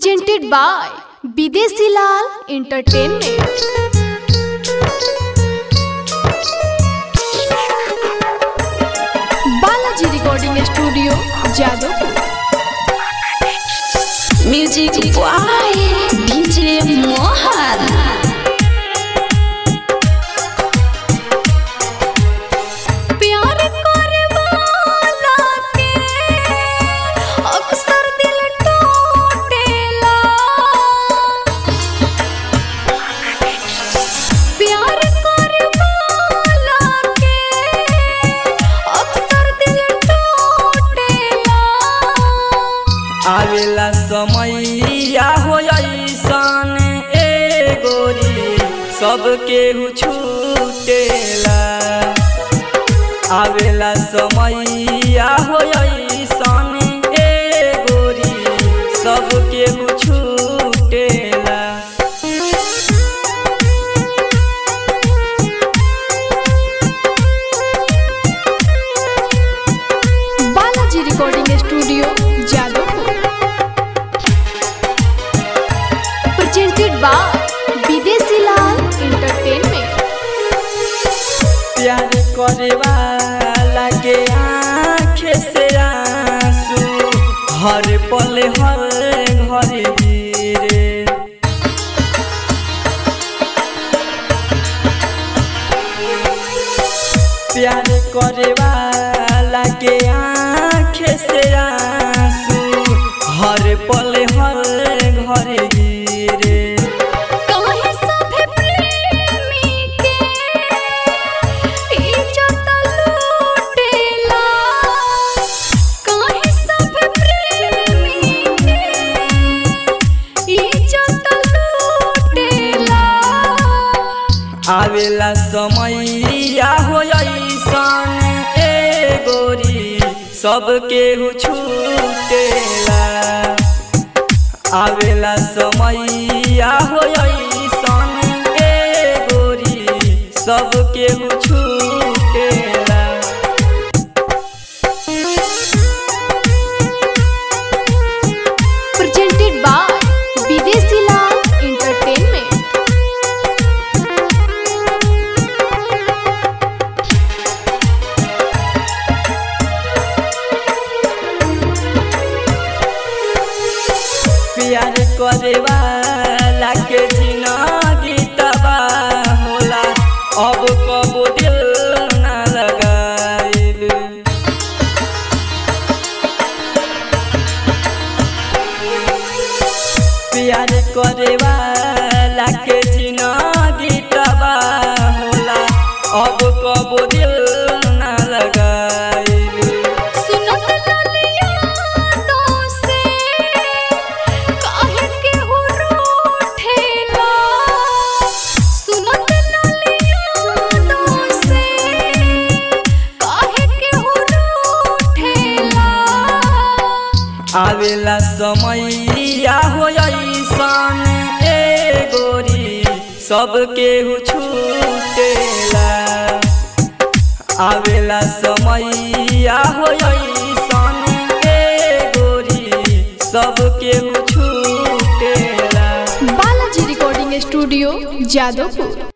presented by Bidesi Lal Entertainment. Balaji Recording Studio, Jadavpur. Music by DJ Mohan प्यार करे वाला के अक्सर दिल टूटेला प्यार करे वाला के अक्सर दिल टूटेला आवेला समैया हो ऐसन ए गोरी सबके छूटेला आवेला समैया हो ऐसन ए गोरी सबके छूटेला Balaji recording studio Jadavpur presented by Videshi Lal entertainment प्यार करे वाला के आँखें से आंसू हर पल हर घर गिरे प्यार करे वाला के आँखें से आंसू हर पल हर घर गिरे काहे सभे प्रेमी के इज्जत लूटेला काहे सभे प्रेमी के इज्जत लूटेला आवेला समैया हो ऐसन ए गोरी सबके छूटेला आवेला समैया हो ऐसन ए गोरी सबके छूटेला presented by विदेशी लाल एंटरटेनमेंट प्यार करे वाला के जिंदगी तबाह होला अब कबो दिल ना लगाइल प्यार करे वाला के जिंदगी तबाह होला अब कबो दिल ना लगाइल सुनत ललिया तो से काहे के हो रूठेला सुनत ललिया तो से काहे के हो रूठेला आवेला समैया हो ऐसन ए गोरी सबके छूटेला आवेला समैया हो ऐसन ए गोरी सबके छूटेला बालाजी रिकॉर्डिंग स्टूडियो जादवपुर